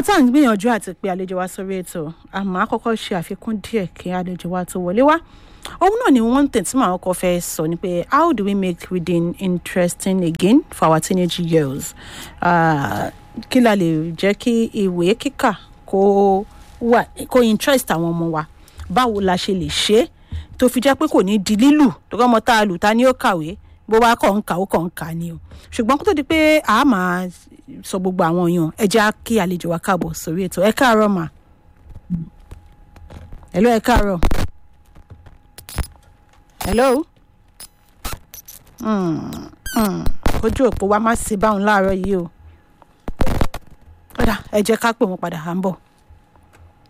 tá à ń gbìyànjú àti pé àlejò wa sórí ètò àmọ́ àkọ́kọ́ ṣe àfikún díẹ̀ kí àlejò wa tó wọlé wá òun náà ni one thing tí màá kọ́ fẹ́ sọ ni pé how do we make reading interesting again for our teenage years uh, kí la lè jẹ́ kí ìwé kíkà kó wà kó interest àwọn ọmọ wa báwo la ṣe lè ṣe é tó fi jẹ́ pé kò ní di lílù tó kọ́ ọmọ tá a lù ta ni ó kàwé bó bá kàn ń kà ó kàn ń kà ni o ṣùgbọ́n kó tó di pé a máa sọ gbogbo àwọn èèyàn ẹ jẹ́ kí àlejò wa káàbọ̀ sórí ètò ẹ káàárọ̀ mà hello ẹ káàárọ̀ hello ojú òpó wa má sí báwọn láàárọ̀ yìí o kódà ẹ jẹ́ ká pè wọ́n padà à ń bọ̀.